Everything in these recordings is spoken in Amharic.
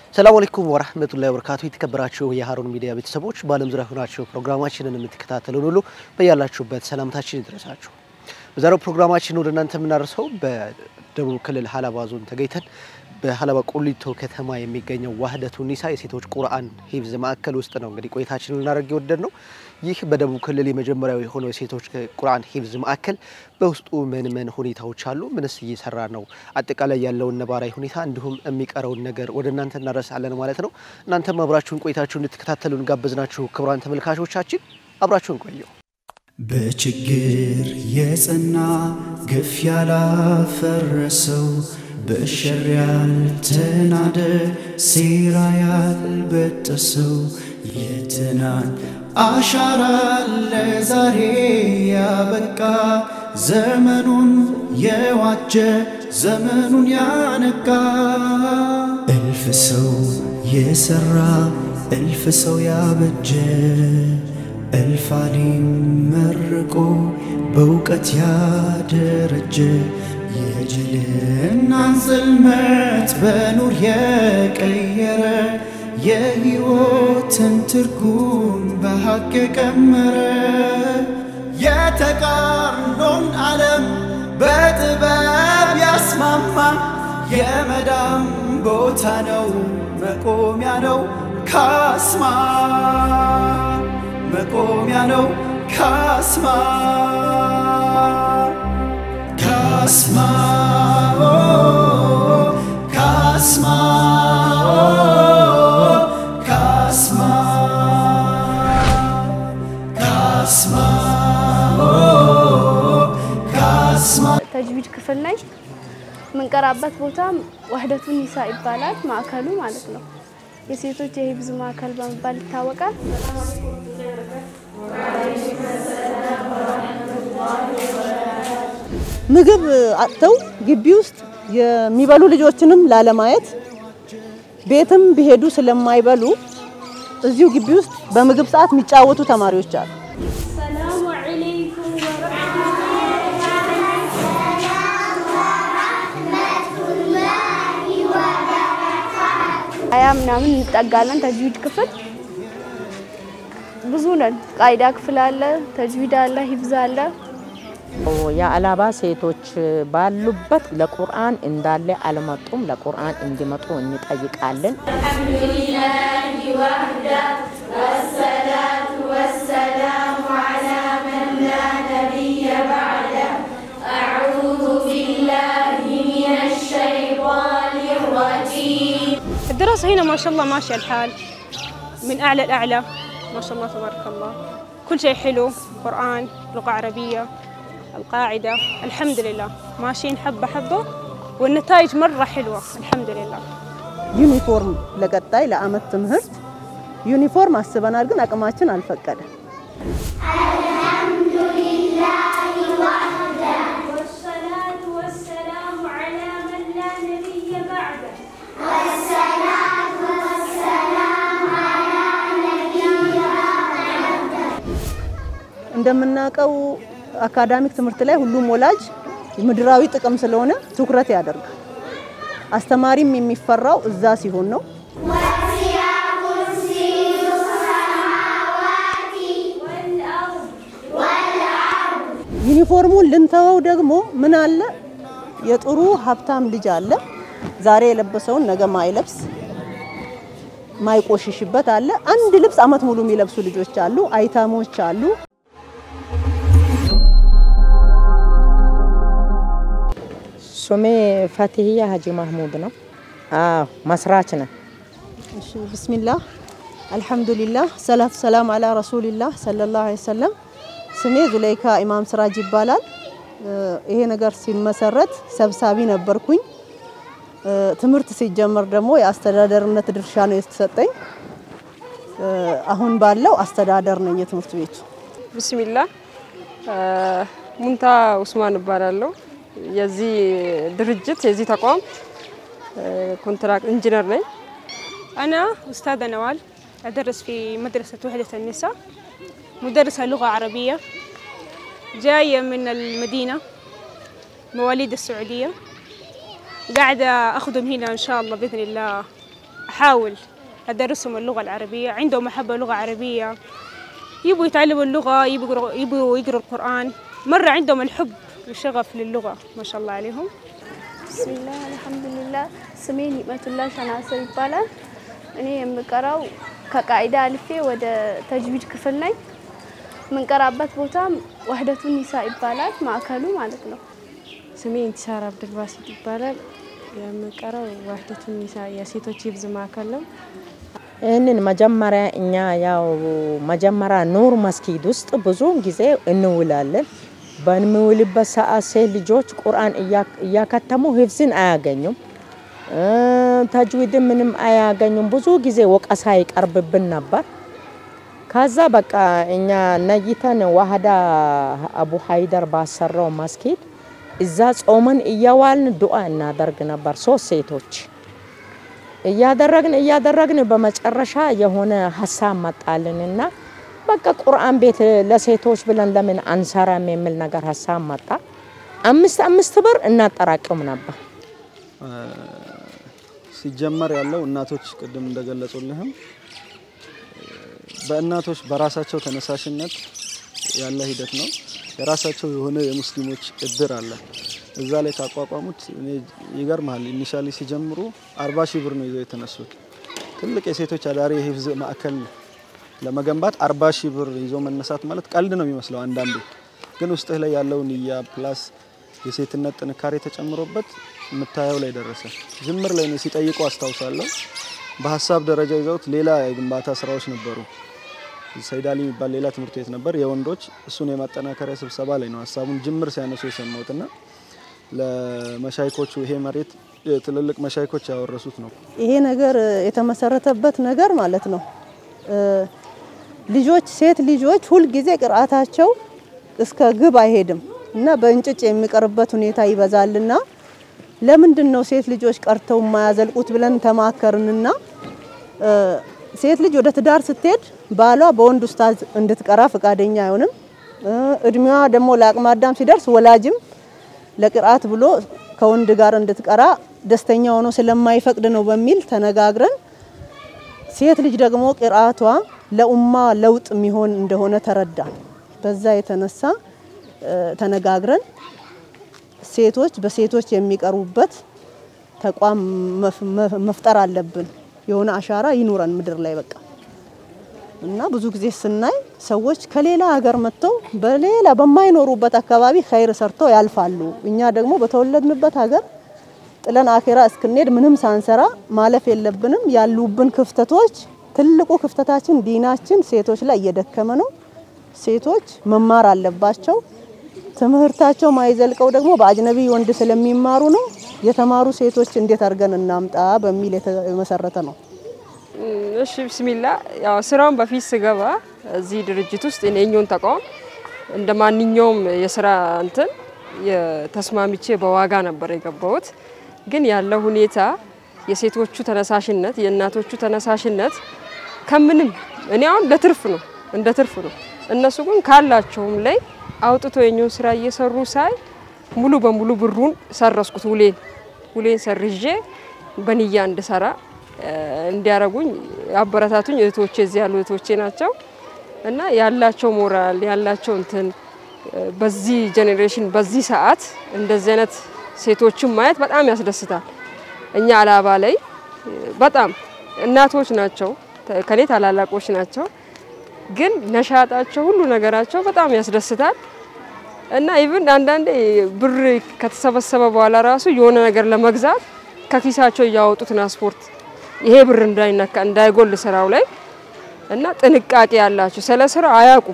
ሰላም አለይኩም ወራህመቱላሂ ወበረካቱ። የተከበራችሁ የሀሩን ሚዲያ ቤተሰቦች በዓለም ዙሪያ ሆናችሁ ፕሮግራማችንን የምትከታተሉን ሁሉ በያላችሁበት ሰላምታችን ይድረሳችሁ። በዛሬው ፕሮግራማችን ወደ እናንተ የምናደርሰው በደቡብ ክልል ሀላባ ዞን ተገኝተን በሀላባ ቁሊቶ ከተማ የሚገኘው ዋህደቱ ኒሳ የሴቶች ቁርአን ሂፍዝ ማዕከል ውስጥ ነው እንግዲህ ቆይታችንን ልናደርግ የወደድ ነው። ይህ በደቡብ ክልል የመጀመሪያው የሆነው የሴቶች ቁርአን ሂፍዝ ማዕከል በውስጡ ምን ምን ሁኔታዎች አሉ? ምንስ እየሰራ ነው? አጠቃላይ ያለውን ነባራዊ ሁኔታ እንዲሁም የሚቀረውን ነገር ወደ እናንተ እናደርሳለን ማለት ነው። እናንተም አብራችሁን ቆይታችሁ እንድትከታተሉን ጋበዝናችሁ። ክቡራን ተመልካቾቻችን አብራችሁን ቆዩ። በችግር የጸና ግፍ ያላፈረሰው በሸር ያልተናደ ሴራ ያልበጠሰው የትናንት አሻራ ለዛሬ ያበቃ ዘመኑን የዋጀ ዘመኑን ያነቃ እልፍ ሰው የሰራ እልፍ ሰው ያበጀ እልፍ አሊም መርቆ በእውቀት ያደረጀ የጅልናን ጽልመት በኑር የቀየረ የሕይወትን ትርጉም በሐቅ የቀመረ የተቃርኖን ዓለም በጥበብ ያስማማ የመዳም ቦታ ነው መቆሚያ ነው ካስማ መቆሚያ ነው ካስማ ካስማ ኦ ካስማ ኦ ካስማ ካስማ ኦ ካስማ ተጅዊድ ክፍል ላይ የምንቀራበት ቦታ ዋህደቱ ኒሳ ይባላል። ማዕከሉ ማለት ነው። የሴቶች የሂፍዝ ማዕከል በመባል ይታወቃል። ምግብ አጥተው ግቢ ውስጥ የሚበሉ ልጆችንም ላለማየት ቤትም ቢሄዱ ስለማይበሉ እዚሁ ግቢ ውስጥ በምግብ ሰዓት የሚጫወቱ ተማሪዎች አሉ። ሰላሙ አለይኩም ሀያ ምናምን እንጠጋለን። ተጅዊድ ክፍል ብዙ ነን። ቃይዳ ክፍል አለ፣ ተጅዊድ አለ፣ ሂፍዝ አለ። የአላባ ሴቶች ባሉበት ለቁርአን እንዳለ አልመጡም። ለቁርአን እንዲመጡ እንጠይቃለን። الدراسة هنا ما شاء الله ماشي الحال من أعلى الأعلى ما شاء الله تبارك الله كل شيء حلو قرآن لغة عربية القاعدة الحمد لله ماشيين حبة حبة والنتائج مرة حلوة الحمد لله ዩኒፎርም ለቀጣይ ለአመት ትምህርት ዩኒፎርም አስበናል፣ ግን አቅማችን አልፈቀደ። والصلاة والسلام على من لا نبي بعده እንደምናውቀው አካዳሚክ ትምህርት ላይ ሁሉም ወላጅ ምድራዊ ጥቅም ስለሆነ ትኩረት ያደርጋል። አስተማሪም የሚፈራው እዛ ሲሆን ነው። ዩኒፎርሙን ልንተወው ደግሞ ምን አለ የጥሩ ሀብታም ልጅ አለ ዛሬ የለበሰውን ነገ ማይለብስ ማይቆሽሽበት አለ። አንድ ልብስ አመት ሙሉ የሚለብሱ ልጆች አሉ፣ አይታሞች አሉ። ሱሜ ፈትህያ ሀጂ ማህሙድ ነው። አዎ መስራች ነን። እሺ ብስሚላህ አልሐምዱሊላህ ሰላቱ ሰላም አላ ረሱሊላህ ሰለላሁ ዐለይሂ ወሰለም። ስሜ ዙለይካ ኢማም ስራጅ ይባላል። እ ይሄ ነገር ሲመሰረት ሰብሳቢ ነበርኩኝ። እ ትምህርት ሲጀመር ደግሞ የአስተዳደርነት ድርሻ ነው የተሰጠኝ። እ አሁን ባለው አስተዳደር ነኝ የትምህርት ቤቱ። ብስሚላ ሙንታ ኡስማን እባላለሁ። የዚህ ድርጅት የዚህ ተቋም ኮንትራክት ኢንጂነር ነኝ። أنا أستاذة نوال أدرس في مدرسة وحدة النساء مدرسة لغة عربية جاية من المدينة مواليد السعودية قاعدة أخدم هنا إن شاء الله بإذن الله أحاول أدرسهم اللغة العربية عندهم محبة لغة عربية يبوا يتعلموا اللغة يبوا يقروا, يبوا يقروا القرآن مرة عندهم الحب والشغف للغة ما شاء الله عليهم ብስሚላህ አልሐምዱሊላህ ስሜ ኒዕመቱላህ ሸናስር ይባላል። እኔ የምቀራው ከቃኢዳ አልፌ ወደ ተጅዊድ ክፍል ነኝ። የምንቀራበት ቦታም ወህደቱን ኒሳ ይባላል ማዕከሉ ማለት ነው። ስሜ ኢንቲሳር አብድልባሲት ይባላል። የምቀረው ዋህደቱን ኒሳ የሴቶች ሂፍዝ ማዕከል ነው። ይህንን መጀመሪያ እኛ ያው መጀመሪያ ኑር መስጊድ ውስጥ ብዙውን ጊዜ እንውላለን። በምንውልበት ሰዓት ሴት ልጆች ቁርአን እያከተሙ ሂፍዝን አያገኙም፣ ተጅዊድን ምንም አያገኙም። ብዙ ጊዜ ወቀሳ ይቀርብብን ነበር። ከዛ በቃ እኛ ነይተን ዋህዳ አቡ ሀይደር ባሰራው መስጊድ እዛ ጾመን እየዋልን ዱዓ እናደርግ ነበር። ሶስት ሴቶች እያደረግን እያደረግን በመጨረሻ የሆነ ሀሳብ መጣልንና በቃ ቁርአን ቤት ለሴቶች ብለን ለምን አንሰራም የሚል ነገር ሀሳብ መጣ። አምስት አምስት ብር እናጠራቅም ነበር። ሲጀመር ያለው እናቶች ቅድም እንደገለጹልህም በእናቶች በራሳቸው ተነሳሽነት ያለ ሂደት ነው። የራሳቸው የሆነ የሙስሊሞች እድር አለ። እዛ ላይ ካቋቋሙት እኔ ይገርማል። ኢኒሻሊ ሲጀምሩ አርባ ሺህ ብር ነው ይዘው የተነሱት። ትልቅ የሴቶች አዳሪ የሂፍዝ ማዕከል ለመገንባት አርባ ሺህ ብር ይዞ መነሳት ማለት ቀልድ ነው የሚመስለው አንዳንዴ፣ ግን ውስጥህ ላይ ያለው ንያ ፕላስ የሴትነት ጥንካሬ ተጨምሮበት የምታየው ላይ ደረሰ። ጅምር ላይ እኔ ሲጠይቁ አስታውሳለሁ። በሀሳብ ደረጃ ይዘውት ሌላ የግንባታ ስራዎች ነበሩ። ሰይዳሊ የሚባል ሌላ ትምህርት ቤት ነበር የወንዶች። እሱን የማጠናከሪያ ስብሰባ ላይ ነው ሀሳቡን ጅምር ሲያነሱ የሰማሁትና ለመሻይኮቹ ይሄ መሬት ትልልቅ መሻይኮች ያወረሱት ነው። ይሄ ነገር የተመሰረተበት ነገር ማለት ነው ልጆች ሴት ልጆች ሁልጊዜ ቅርአታቸው እስከ ግብ አይሄድም እና በእንጭጭ የሚቀርበት ሁኔታ ይበዛልና ለምንድን ነው ሴት ልጆች ቀርተው የማያዘልቁት ብለን ተማከርንና ሴት ልጅ ወደ ትዳር ስትሄድ ባሏ በወንድ ኡስታዝ እንድትቀራ ፈቃደኛ አይሆንም። እድሜዋ ደግሞ ለአቅመ አዳም ሲደርስ ወላጅም ለቅርአት ብሎ ከወንድ ጋር እንድትቀራ ደስተኛ ሆኖ ስለማይፈቅድ ነው በሚል ተነጋግረን ሴት ልጅ ደግሞ ቅርአቷ ለኡማ ለውጥ የሚሆን እንደሆነ ተረዳ። በዛ የተነሳ ተነጋግረን ሴቶች በሴቶች የሚቀርቡበት ተቋም መፍጠር አለብን። የሆነ አሻራ ይኑረን ምድር ላይ በቃ እና ብዙ ጊዜ ስናይ ሰዎች ከሌላ ሀገር መጥተው በሌላ በማይኖሩበት አካባቢ ኸይር ሰርተው ያልፋሉ። እኛ ደግሞ በተወለድንበት ሀገር ጥለን አኼራ እስክንሄድ ምንም ሳንሰራ ማለፍ የለብንም። ያሉብን ክፍተቶች ትልቁ ክፍተታችን ዲናችን ሴቶች ላይ እየደከመ ነው። ሴቶች መማር አለባቸው። ትምህርታቸው ማይዘልቀው ደግሞ በአጅነቢ ወንድ ስለሚማሩ ነው። የተማሩ ሴቶች እንዴት አድርገን እናምጣ በሚል የተመሰረተ ነው። እሺ ብስሚላ ያው ስራውን በፊት ስገባ እዚህ ድርጅት ውስጥ የኛውን ተቋም እንደ ማንኛውም የስራ እንትን ተስማምቼ በዋጋ ነበር የገባሁት። ግን ያለው ሁኔታ የሴቶቹ ተነሳሽነት፣ የእናቶቹ ተነሳሽነት ከምንም እኔ አሁን ለትርፍ ነው እንደ ትርፍ ነው። እነሱ ግን ካላቸውም ላይ አውጥቶ የኛውን ስራ እየሰሩ ሳይ ሙሉ በሙሉ ብሩን ሰረስኩት። ውሌን ውሌን ሰርዤ በንያ እንድሰራ እንዲያረጉኝ አበረታቱኝ እህቶቼ እዚህ ያሉ እህቶቼ ናቸው እና ያላቸው ሞራል ያላቸው እንትን በዚህ ጄኔሬሽን በዚህ ሰዓት እንደዚህ አይነት ሴቶችን ማየት በጣም ያስደስታል። እኛ አላባ ላይ በጣም እናቶች ናቸው፣ ከኔ ታላላቆች ናቸው፣ ግን ነሻጣቸው ሁሉ ነገራቸው በጣም ያስደስታል እና ኢቭን አንዳንዴ ብር ከተሰበሰበ በኋላ ራሱ የሆነ ነገር ለመግዛት ከኪሳቸው እያወጡ ትራንስፖርት ይሄ ብር እንዳይነካ እንዳይጎል ስራው ላይ እና ጥንቃቄ ያላቸው ስለ ስራው አያውቁም።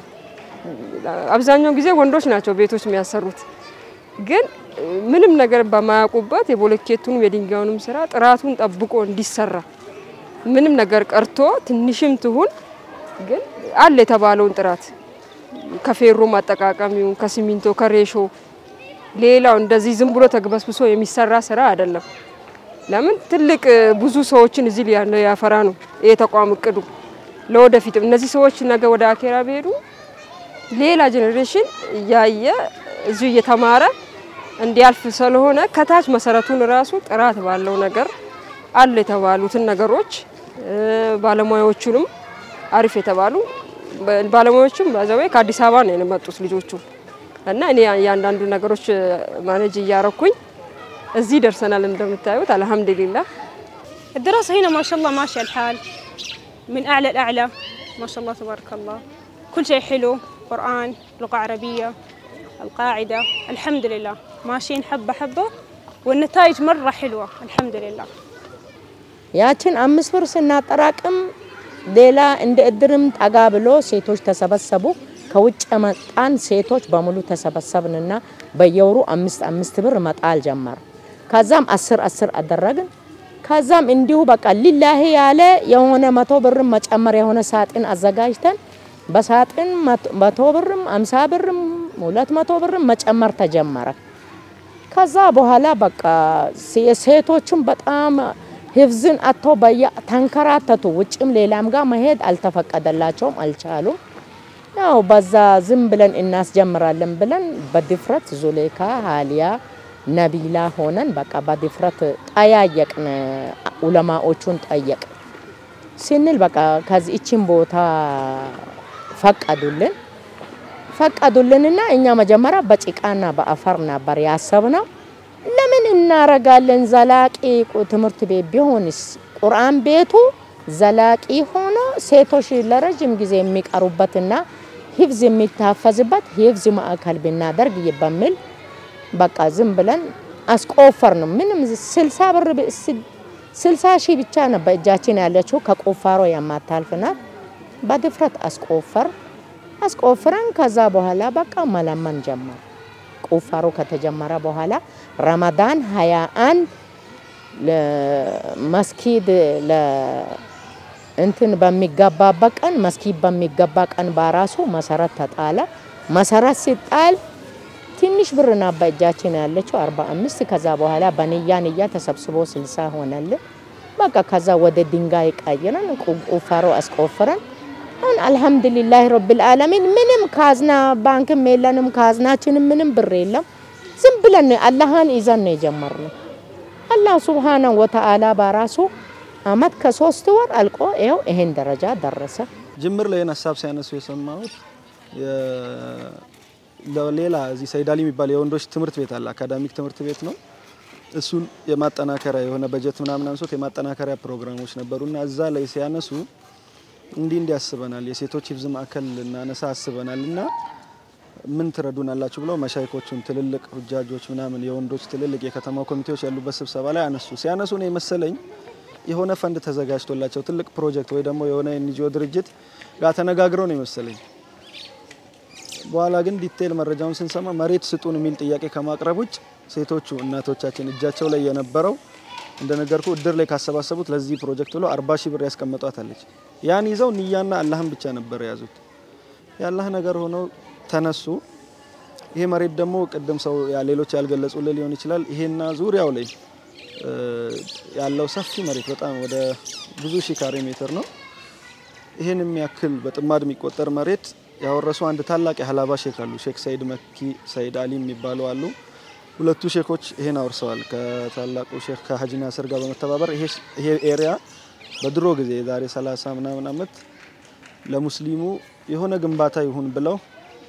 አብዛኛው ጊዜ ወንዶች ናቸው ቤቶች የሚያሰሩት፣ ግን ምንም ነገር በማያውቁበት የቦሎኬቱንም የድንጋዩንም ስራ ጥራቱን ጠብቆ እንዲሰራ ምንም ነገር ቀርቶ ትንሽም ትሁን ግን አለ የተባለውን ጥራት ከፌሮ ማጠቃቀም ይሁን ከሲሚንቶ ከሬሾ ሌላው እንደዚህ ዝም ብሎ ተግበስብሶ የሚሰራ ስራ አይደለም። ለምን ትልቅ ብዙ ሰዎችን እዚህ ያለው ያፈራ ነው ይሄ ተቋም እቅዱ። ለወደፊትም እነዚህ ሰዎች ነገ ወደ አኬራ ቢሄዱ ሌላ ጄኔሬሽን እያየ እዚሁ እየተማረ እንዲያልፍ ስለሆነ ከታች መሰረቱን ራሱ ጥራት ባለው ነገር አሉ የተባሉትን ነገሮች ባለሙያዎቹንም አሪፍ የተባሉ ባለሙያዎቹም በዛው ከአዲስ አበባ ነው የመጡት ልጆቹ እና እኔ እያንዳንዱ ነገሮች ማኔጅ እያረኩኝ እዚህ ደርሰናል። እንደምታዩት አልሐምዱሊላህ። الدراسة هنا ما شاء الله ماشي الحال من أعلى الأعلى ما شاء الله تبارك الله كل شيء حلو قرآن لغة عربية القاعدة الحمد لله ماشيين حبة حبة والنتائج مرة حلوة الحمد لله ያችን አምስት ብር ስናጠራቅም ሌላ እንደ እድርም ጠጋ ብሎ ሴቶች ተሰበሰቡ። ከውጭ የመጣን ሴቶች በሙሉ ተሰበሰብንና በየወሩ አምስት አምስት ብር መጣል ጀመር። ከዛም አስር አስር አደረግን። ከዛም እንዲሁ በቃ ሊላሂ ያለ የሆነ መቶ ብርም መጨመር የሆነ ሳጥን አዘጋጅተን በሳጥን መቶ ብርም አምሳ ብርም ሁለት መቶ ብርም መጨመር ተጀመረ። ከዛ በኋላ በቃ ሴቶቹም በጣም ህፍዝን አቶ በያ ተንከራተቱ። ውጭም ሌላም ጋር መሄድ አልተፈቀደላቸውም፣ አልቻሉም። ያው በዛ ዝም ብለን እናስጀምራለን ብለን በድፍረት ዙሌካ፣ ሀሊያ፣ ነቢላ ሆነን በቃ በድፍረት ጠያየቅን። ኡለማዎቹን ጠየቅ ስንል በቃ ከዚህ እችን ቦታ ፈቀዱልን ፈቀዱልንና እኛ መጀመሪያ በጭቃና በአፈር ነበር ያሰብነው። ለምን እናረጋለን? ዘላቂ ትምህርት ቤት ቢሆንስ ቁርአን ቤቱ ዘላቂ ሆኖ ሴቶች ለረጅም ጊዜ የሚቀሩበትና ሂፍዝ የሚታፈዝበት ሂፍዝ ማዕከል ብናደርግ በሚል በቃ ዝም ብለን አስቆፈር ነው። ምንም ስልሳ ብር ስልሳ ሺህ ብቻ ነው በእጃችን ያለችው ከቁፋሮ የማታልፍ ናት። በድፍረት አስቆፈር አስቆፍረን ከዛ በኋላ በቃ መለመን ጀመር። ቁፋሮ ከተጀመረ በኋላ ረመዳን ሀያ አንድ መስጊድ እንትን በሚገባበት ቀን መስጊድ በሚገባ ቀን በራሱ መሰረት ተጣለ። መሰረት ሲጣል ትንሽ ብር ና በእጃችን ያለችው አርባ አምስት ከዛ በኋላ በንያ ንያ ተሰብስቦ ስልሳ ሆነልን። በቃ ከዛ ወደ ድንጋይ ቀይረን ቁፋሮ አስቆፍረን አሁን አልሐምዱሊላህ ረብል ዓለሚን ምንም ካዝና ባንክም የለንም፣ ካዝናችንም ምንም ብር የለም። ዝም ብለን አላህን ይዘን ነው የጀመርነው። አላህ ሱብሃነሁ ወተዓላ በራሱ አመት ከሶስት ወር አልቆ ይኸው ይሄን ደረጃ ደረሰ። ጅምር ላይ ሀሳብ ሲያነሱ የሰማሁት ሌላ እዚህ ሰይዳሊ የሚባል የወንዶች ትምህርት ቤት አለ፣ አካዳሚክ ትምህርት ቤት ነው። እሱን የማጠናከሪያ የሆነ በጀት ምናምን አንሶት የማጠናከሪያ ፕሮግራሞች ነበሩና እዛ ላይ ሲያነሱ እንዲህ እንዲህ አስበናል፣ የሴቶች ሂፍዝ ማዕከል ልናነሳ አስበናል እና ምን ትረዱናላችሁ ብለው መሻይኮቹን ትልልቅ ሁጃጆች ምናምን የወንዶች ትልልቅ የከተማ ኮሚቴዎች ያሉበት ስብሰባ ላይ አነሱ። ሲያነሱ ነው የመሰለኝ የሆነ ፈንድ ተዘጋጅቶላቸው ትልቅ ፕሮጀክት ወይ ደግሞ የሆነ ኤንጂኦ ድርጅት ጋር ተነጋግረው ነው የመሰለኝ። በኋላ ግን ዲቴል መረጃውን ስንሰማ መሬት ስጡን የሚል ጥያቄ ከማቅረብ ውጭ ሴቶቹ እናቶቻችን እጃቸው ላይ የነበረው እንደነገርኩ እድር ላይ ካሰባሰቡት ለዚህ ፕሮጀክት ብለው አርባ ሺህ ብር ያስቀመጧት አለች። ያን ይዘው ንያና አላህን ብቻ ነበር የያዙት። የአላህ ነገር ሆኖ ተነሱ። ይሄ መሬት ደግሞ ቅድም ሰው ሌሎች ያልገለጹልን ሊሆን ይችላል። ይሄና ዙሪያው ላይ ያለው ሰፊ መሬት በጣም ወደ ብዙ ሺህ ካሬ ሜትር ነው። ይህን የሚያክል በጥማድ የሚቆጠር መሬት ያወረሱ አንድ ታላቅ የሀላባ ሼክ አሉ። ሼክ ሰይድ መኪ ሰይድ አሊ የሚባሉ አሉ። ሁለቱ ሼኮች ይሄን አውርሰዋል። ከታላቁ ሼክ ከሀጂ ናስር ጋር በመተባበር ይሄ ኤሪያ በድሮ ጊዜ የዛሬ 30 ምናምን ዓመት ለሙስሊሙ የሆነ ግንባታ ይሁን ብለው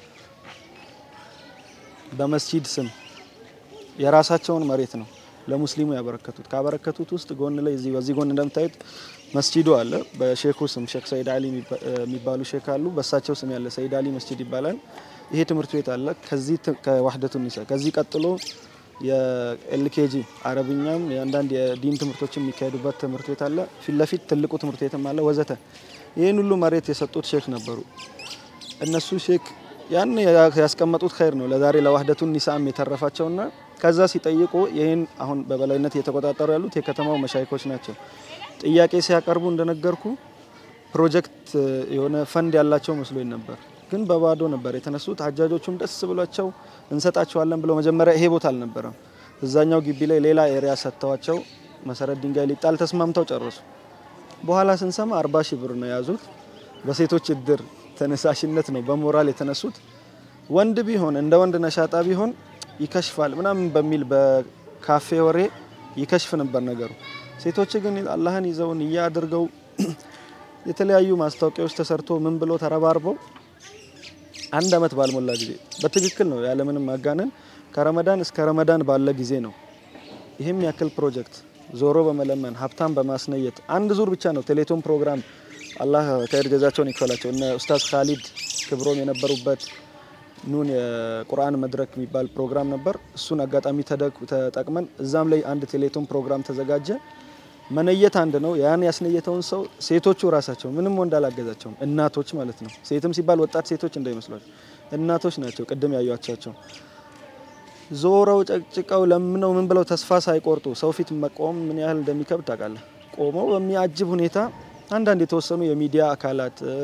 በመስጂድ ስም የራሳቸውን መሬት ነው ለሙስሊሙ ያበረከቱት። ካበረከቱት ውስጥ ጎን ላይ እዚህ በዚህ ጎን እንደምታዩት መስጂዱ አለ። በሼኩ ስም ሼክ ሰይድ አሊ የሚባሉ ሼክ አሉ። በእሳቸው ስም ያለ ሰይድ አሊ መስጂድ ይባላል። ይሄ ትምህርት ቤት አለ። ከዚህ ከዋህደቱ ኒሳ ከዚህ ቀጥሎ የኤልኬጂ አረብኛም የአንዳንድ የዲን ትምህርቶች የሚካሄዱበት ትምህርት ቤት አለ። ፊት ለፊት ትልቁ ትምህርት ቤትም አለ ወዘተ። ይህን ሁሉ መሬት የሰጡት ሼክ ነበሩ። እነሱ ሼክ ያን ያስቀመጡት ኸይር ነው ለዛሬ ለዋህደቱን ኒሳም የተረፋቸውና ከዛ ሲጠይቁ ይህን አሁን በበላይነት እየተቆጣጠሩ ያሉት የከተማው መሻይኮች ናቸው። ጥያቄ ሲያቀርቡ እንደነገርኩ ፕሮጀክት የሆነ ፈንድ ያላቸው መስሎኝ ነበር፣ ግን በባዶ ነበር የተነሱት። ሀጃጆቹም ደስ ብሏቸው እንሰጣቸዋለን ብለው መጀመሪያ ይሄ ቦታ አልነበረም፣ እዛኛው ግቢ ላይ ሌላ ኤሪያ ሰጥተዋቸው መሰረት ድንጋይ ሊጣል ተስማምተው ጨረሱ። በኋላ ስንሰማ አርባ ሺህ ብር ነው የያዙት። በሴቶች እድር ተነሳሽነት ነው በሞራል የተነሱት። ወንድ ቢሆን እንደ ወንድ ነሻጣ ቢሆን ይከሽፋል ምናምን በሚል በካፌ ወሬ ይከሽፍ ነበር ነገሩ። ሴቶች ግን አላህን ይዘው ንያ አድርገው የተለያዩ ማስታወቂያዎች ተሰርቶ ምን ብሎ ተረባርበው አንድ አመት ባልሞላ ጊዜ በትክክል ነው ያለምንም ማጋነን ከረመዳን እስከ ረመዳን ባለ ጊዜ ነው ይህም ያክል ፕሮጀክት ዞሮ በመለመን ሀብታም በማስነየት አንድ ዙር ብቻ ነው ቴሌቶን ፕሮግራም አላህ ከይር ጀዛቸውን ይክፈላቸው እነ ኡስታዝ ካሊድ ክብሮም የነበሩበት ኑን የቁርአን መድረክ የሚባል ፕሮግራም ነበር። እሱን አጋጣሚ ተደግ- ተጠቅመን እዛም ላይ አንድ ቴሌቶን ፕሮግራም ተዘጋጀ። መነየት አንድ ነው። ያን ያስነየተውን ሰው ሴቶቹ ራሳቸው ምንም ወንድ አላገዛቸውም፣ እናቶች ማለት ነው። ሴትም ሲባል ወጣት ሴቶች እንዳይመስሏቸው እናቶች ናቸው። ቅድም ያዩቸው ዞረው ጨቅጭቀው ለምነው ምን ብለው ተስፋ ሳይቆርጡ ሰው ፊት መቆም ምን ያህል እንደሚከብድ ታውቃለህ። ቆመው በሚያጅብ ሁኔታ አንዳንድ የተወሰኑ የሚዲያ አካላት እ፣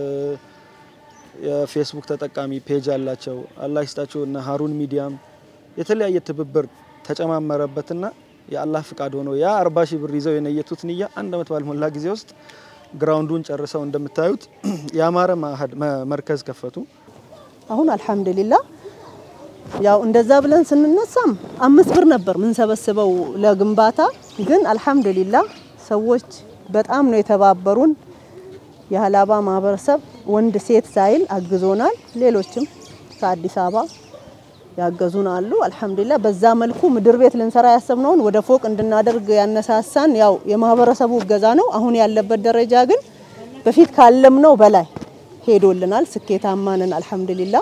የፌስቡክ ተጠቃሚ ፔጅ አላቸው። አላህ ይስጣቸው እነ ሀሩን ሚዲያም የተለያየ ትብብር ተጨማመረበትና የአላህ ፍቃድ ሆኖ ያ አርባ ሺህ ብር ይዘው የነየቱት ንያ አንድ አመት ባልሞላ ጊዜ ውስጥ ግራውንዱን ጨርሰው እንደምታዩት ያማረ ማህድ መርከዝ ከፈቱ። አሁን አልሐምዱሊላ ያው እንደዛ ብለን ስንነሳም አምስት ብር ነበር ምንሰበስበው ለግንባታ። ግን አልሐምዱሊላ ሰዎች በጣም ነው የተባበሩን። የሀላባ ማህበረሰብ ወንድ ሴት ሳይል አግዞናል። ሌሎችም ከአዲስ አበባ ያገዙን አሉ። አልሐምዱሊላ በዛ መልኩ ምድር ቤት ልንሰራ ያሰብነውን ወደ ፎቅ እንድናደርግ ያነሳሳን ያው የማህበረሰቡ እገዛ ነው። አሁን ያለበት ደረጃ ግን በፊት ካለምነው በላይ ሄዶልናል። ስኬታማ ነን አልሐምዱሊላ።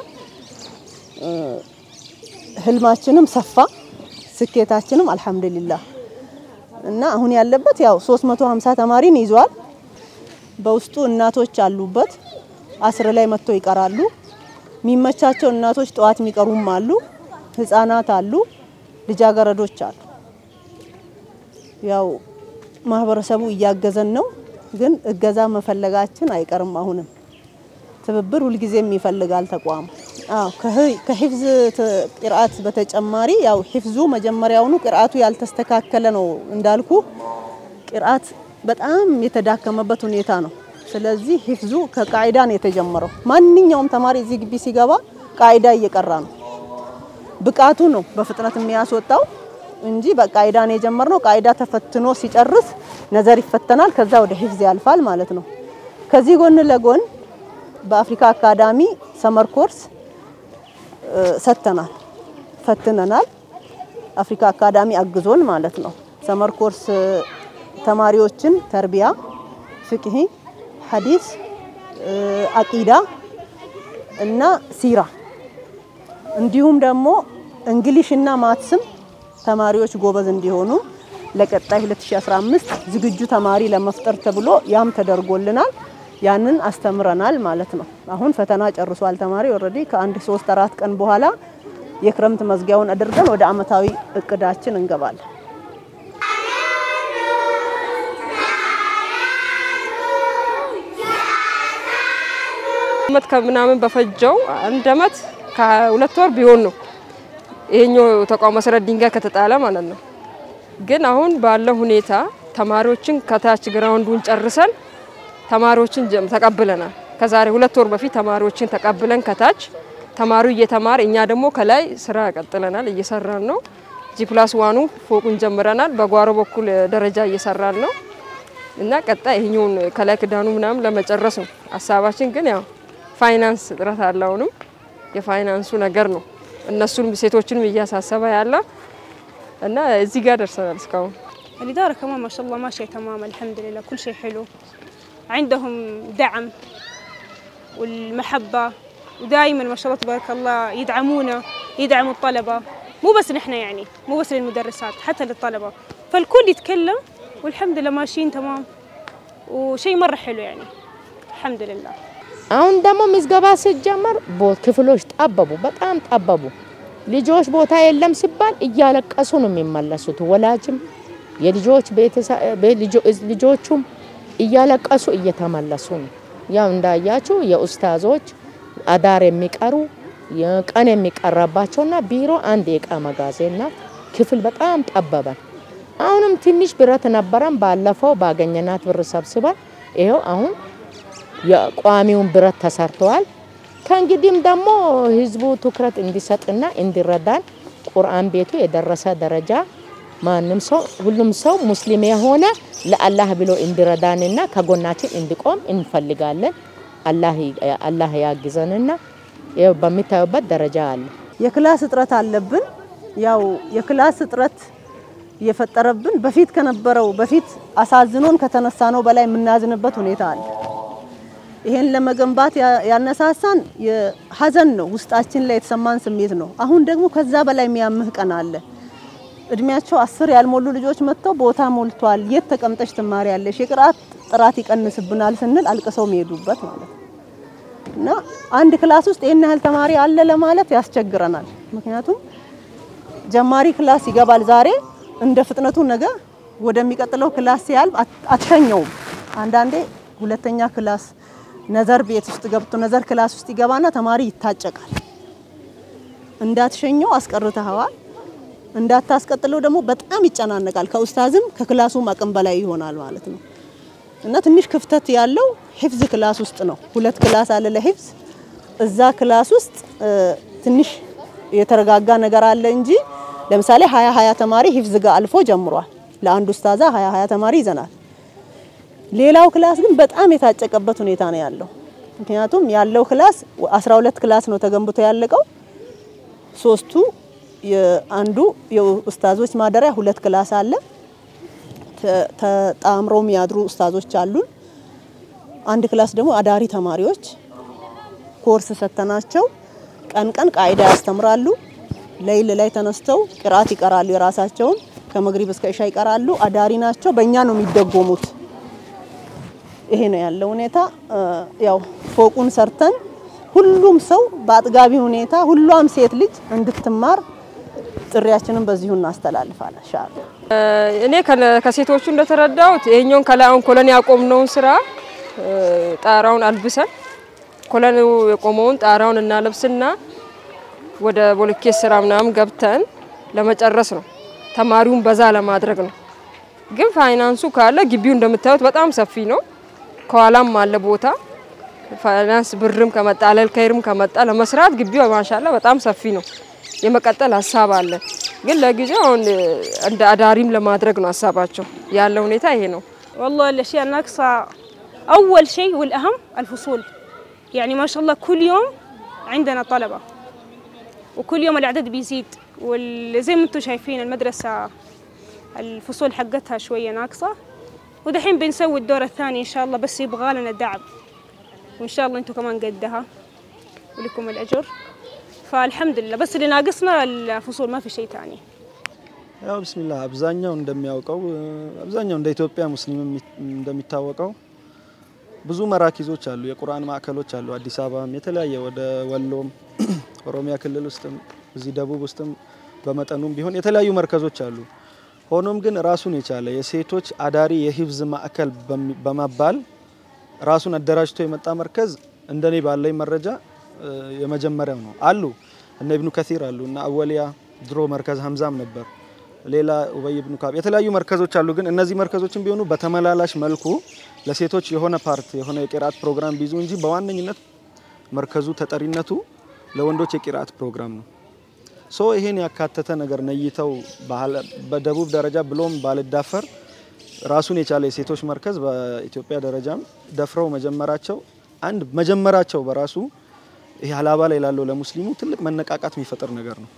ህልማችንም ሰፋ፣ ስኬታችንም አልሐምዱሊላ እና አሁን ያለበት ያው 350 ተማሪን ይዟል። በውስጡ እናቶች አሉበት። አስር ላይ መጥተው ይቀራሉ። የሚመቻቸው እናቶች ጠዋት የሚቀሩም አሉ። ህፃናት አሉ፣ ልጃገረዶች አሉ። ያው ማህበረሰቡ እያገዘን ነው፣ ግን እገዛ መፈለጋችን አይቀርም። አሁንም ትብብር ሁልጊዜም ይፈልጋል ተቋሙ። አዎ ከሂፍዝ ቅርአት በተጨማሪ ያው ሂፍዙ መጀመሪያውኑ ቅርአቱ ያልተስተካከለ ነው እንዳልኩ ቅርአት በጣም የተዳከመበት ሁኔታ ነው። ስለዚህ ሂፍዙ ከቃይዳ ነው የተጀመረው። ማንኛውም ተማሪ እዚህ ግቢ ሲገባ ቃይዳ እየቀራ ነው። ብቃቱ ነው በፍጥነት የሚያስወጣው እንጂ በቃይዳ ነው የጀመርነው። ቃይዳ ተፈትኖ ሲጨርስ ነዘር ይፈተናል። ከዛ ወደ ሂፍዝ ያልፋል ማለት ነው። ከዚህ ጎን ለጎን በአፍሪካ አካዳሚ ሰመር ኮርስ ሰጥተናል፣ ፈትነናል። አፍሪካ አካዳሚ አግዞን ማለት ነው። ሰመር ኮርስ ተማሪዎችን ተርቢያ፣ ፍቅሂ፣ ሐዲስ፣ አቂዳ እና ሲራ እንዲሁም ደግሞ እንግሊሽ እና ማትስም ተማሪዎች ጎበዝ እንዲሆኑ ለቀጣይ 2015 ዝግጁ ተማሪ ለመፍጠር ተብሎ ያም ተደርጎልናል። ያንን አስተምረናል ማለት ነው። አሁን ፈተና ጨርሷል ተማሪ ኦልሬዲ ከአንድ ሶስት አራት ቀን በኋላ የክረምት መዝጊያውን አድርገን ወደ አመታዊ እቅዳችን እንገባለን። አመት ከምናምን በፈጀው አንድ አመት ከሁለት ወር ቢሆን ነው ይሄኛው ተቋም መሰረት ድንጋይ ከተጣለ ማለት ነው። ግን አሁን ባለው ሁኔታ ተማሪዎችን ከታች ግራውንዱን ጨርሰን ተማሪዎችን ጀም- ተቀብለናል። ከዛሬ ሁለት ወር በፊት ተማሪዎችን ተቀብለን ከታች ተማሪው እየተማረ እኛ ደግሞ ከላይ ስራ ቀጥለናል፣ እየሰራን ነው። ጂ ፕላስ ዋኑ ፎቁን ጀምረናል። በጓሮ በኩል ደረጃ እየሰራን ነው እና ቀጣይ ይሄኛውን ከላይ ክዳኑ ምናምን ለመጨረስ ነው ሀሳባችን። ግን ያው ፋይናንስ እጥረት አለ። አሁንም የፋይናንሱ ነገር ነው እነሱንም ሴቶችንም እያሳሰበ ያለ እና እዚህ ጋር ደርሰናል እስካሁን። الإدارة كمان ما شاء الله ماشية تمام الحمد لله كل شيء حلو عندهم دعم والمحبة ودائما ما شاء الله تبارك الله يدعمونا يدعموا الطلبة مو بس نحن يعني مو بس للمدرسات حتى للطلبة فالكل يتكلم والحمد لله ماشيين تمام وشيء مرة حلو يعني الحمد لله አሁን ደግሞ ምዝገባ ሲጀመር ቦ- ክፍሎች ጠበቡ፣ በጣም ጠበቡ። ልጆች ቦታ የለም ሲባል እያለቀሱ ነው የሚመለሱት። ወላጅም የልጆች ቤተሰ- ቤ- ልጆ- ልጆቹም እያለቀሱ እየተመለሱ ነው። ያው እንዳያችሁ የኡስታዞች አዳር የሚቀሩ የቀን የሚቀረባቸውና ቢሮ አንድ የእቃ መጋዘንና ክፍል በጣም ጠበበን። አሁንም ትንሽ ብረት ነበረን። ባለፈው ባገኘናት ብር ሰብስበን ይኸው አሁን የቋሚውን ብረት ተሰርተዋል። ከእንግዲህም ደግሞ ህዝቡ ትኩረት እንዲሰጥና እንዲረዳን ቁርአን ቤቱ የደረሰ ደረጃ ማንም ሰው ሁሉም ሰው ሙስሊም የሆነ ለአላህ ብሎ እንዲረዳንና ከጎናችን እንዲቆም እንፈልጋለን። አላህ ያግዘንና ይኸው በሚታዩበት ደረጃ አለ። የክላስ እጥረት አለብን። ያው የክላስ እጥረት የፈጠረብን በፊት ከነበረው በፊት አሳዝኖን ከተነሳ ነው በላይ የምናዝንበት ሁኔታ አለ። ይሄን ለመገንባት ያነሳሳን የሀዘን ነው፣ ውስጣችን ላይ የተሰማን ስሜት ነው። አሁን ደግሞ ከዛ በላይ የሚያምህ ቀን አለ። እድሜያቸው አስር ያልሞሉ ልጆች መጥተው ቦታ ሞልቷል፣ የት ተቀምጠሽ ትማሪያለሽ? የቅርአት ጥራት ይቀንስብናል ስንል አልቅሰው የሚሄዱበት ማለት ነው። እና አንድ ክላስ ውስጥ ይህን ያህል ተማሪ አለ ለማለት ያስቸግረናል። ምክንያቱም ጀማሪ ክላስ ይገባል ዛሬ እንደ ፍጥነቱ ነገ ወደሚቀጥለው ክላስ ሲያልፍ አትሸኘውም። አንዳንዴ ሁለተኛ ክላስ ነዘር ቤት ውስጥ ገብቶ ነዘር ክላስ ውስጥ ይገባና ተማሪ ይታጨቃል። እንዳትሸኘው አስቀርተኸዋል፣ እንዳታስቀጥለው ደግሞ በጣም ይጨናነቃል። ከኡስታዝም ከክላሱም አቅም በላይ ይሆናል ማለት ነው እና ትንሽ ክፍተት ያለው ሂፍዝ ክላስ ውስጥ ነው። ሁለት ክላስ አለ ለሂፍዝ። እዛ ክላስ ውስጥ ትንሽ የተረጋጋ ነገር አለ እንጂ ለምሳሌ ሀያ ሀያ ተማሪ ሂፍዝ ጋር አልፎ ጀምሯል። ለአንድ ኡስታዛ ሀያ ሀያ ተማሪ ይዘናል። ሌላው ክላስ ግን በጣም የታጨቀበት ሁኔታ ነው ያለው። ምክንያቱም ያለው ክላስ 12 ክላስ ነው ተገንብቶ ያለቀው። ሶስቱ አንዱ የኡስታዞች ማደሪያ ሁለት ክላስ አለ። ተጣምረው የሚያድሩ ኡስታዞች አሉን። አንድ ክላስ ደግሞ አዳሪ ተማሪዎች ኮርስ ሰተናቸው ቀን ቀን ቃይዳ ያስተምራሉ። ለይል ላይ ተነስተው ቅርአት ይቀራሉ። የራሳቸውን ከመግሪብ እስከ ኢሻ ይቀራሉ። አዳሪ ናቸው። በእኛ ነው የሚደጎሙት። ይሄ ነው ያለው ሁኔታ። ያው ፎቁን ሰርተን ሁሉም ሰው በአጥጋቢ ሁኔታ ሁሏም ሴት ልጅ እንድትማር ጥሪያችንን በዚሁ እናስተላልፋለን። ኢንሻአላህ እኔ ከሴቶቹ እንደተረዳሁት ይሄኛውን ከላይ አሁን ኮለን ያቆምነውን ስራ ጣራውን አልብሰን ኮለኑ የቆመውን ጣራውን እናለብስና ወደ ቦልኬት ስራ ምናምን ገብተን ለመጨረስ ነው። ተማሪውን በዛ ለማድረግ ነው። ግን ፋይናንሱ ካለ ግቢው እንደምታዩት በጣም ሰፊ ነው። ከኋላም አለ ቦታ ፋይናንስ ብርም ከመጣ አለል ከይርም ከመጣ ለመስራት ግቢው ማሻላ በጣም ሰፊ ነው። የመቀጠል ሀሳብ አለ። ግን ለጊዜው አሁን እንደ አዳሪም ለማድረግ ነው ሀሳባቸው። ያለ ሁኔታ ይሄ ነው። والله الأشياء الناقصة أول شيء والأهم الفصول يعني ما شاء الله كل يوم عندنا طلبة وكل يوم العدد بيزيد وزي ما انتم شايفين المدرسة الفصول حقتها شوية ناقصة ودحين بنسوي الدور الثاني إن شاء الله بس يبغى لنا دعم وإن شاء الله انتم كمان قدها ولكم الأجر فالحمد لله بس اللي ناقصنا الفصول ما في شيء ثاني ያው ብስሚላህ አብዛኛው እንደሚያውቀው አብዛኛው እንደ ኢትዮጵያ ሙስሊም እንደሚታወቀው ብዙ መራኪዞች አሉ፣ የቁርአን ማዕከሎች አሉ። አዲስ አበባም የተለያየ ወደ ወሎም ኦሮሚያ ክልል ውስጥም እዚህ ደቡብ ውስጥም በመጠኑም ቢሆን የተለያዩ መርከዞች አሉ። ሆኖም ግን ራሱን የቻለ የሴቶች አዳሪ የሂፍዝ ማዕከል በመባል ራሱን አደራጅቶ የመጣ መርከዝ እንደኔ ባለኝ መረጃ የመጀመሪያው ነው። አሉ እነ ኢብኑ ከሲር አሉ እና አወሊያ ድሮ መርከዝ ሀምዛም ነበር። ሌላ ኡበይ ኢብኑ ካብ የተለያዩ መርከዞች አሉ። ግን እነዚህ መርከዞችን ቢሆኑ በተመላላሽ መልኩ ለሴቶች የሆነ ፓርት የሆነ የቂራት ፕሮግራም ቢይዙ እንጂ በዋነኝነት መርከዙ ተጠሪነቱ ለወንዶች የቂራት ፕሮግራም ነው። ሶ ይሄን ያካተተ ነገር ነይተው በደቡብ ደረጃ ብሎም ባልዳፈር ራሱን የቻለ የሴቶች መርከዝ በኢትዮጵያ ደረጃም ደፍረው መጀመራቸው አንድ መጀመራቸው በራሱ ይሄ ሀላባ ላይ ላለው ለሙስሊሙ ትልቅ መነቃቃት የሚፈጥር ነገር ነው።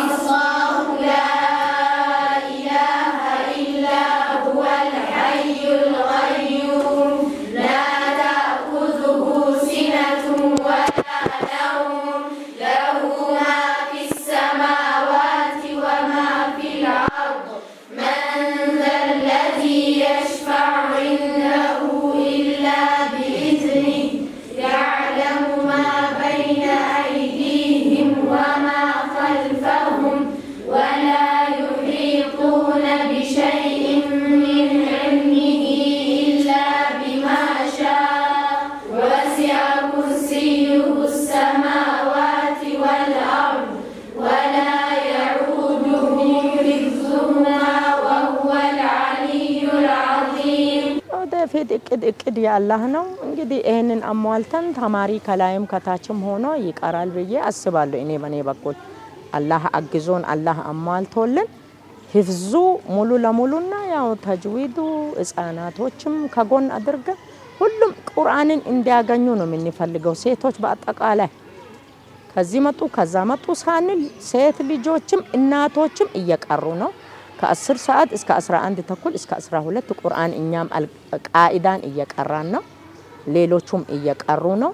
ወደፊት እቅድ እቅድ ያላህ ነው። እንግዲህ ይህንን አሟልተን ተማሪ ከላይም ከታችም ሆኖ ይቀራል ብዬ አስባለሁ። እኔ በኔ በኩል አላህ አግዞን አላህ አሟልቶልን ሂፍዙ ሙሉ ለሙሉና ያው ተጅዊዱ ህጻናቶችም ከጎን አድርገን ሁሉም ቁርአንን እንዲያገኙ ነው የምንፈልገው። ሴቶች በአጠቃላይ ከዚህ መጡ ከዛ መጡ ሳንል ሴት ልጆችም እናቶችም እየቀሩ ነው። ከ10 ሰዓት እስከ 11 ተኩል እስከ 12 ቁርአን እኛም አል- ቃኢዳን እየቀራን ነው። ሌሎቹም እየቀሩ ነው።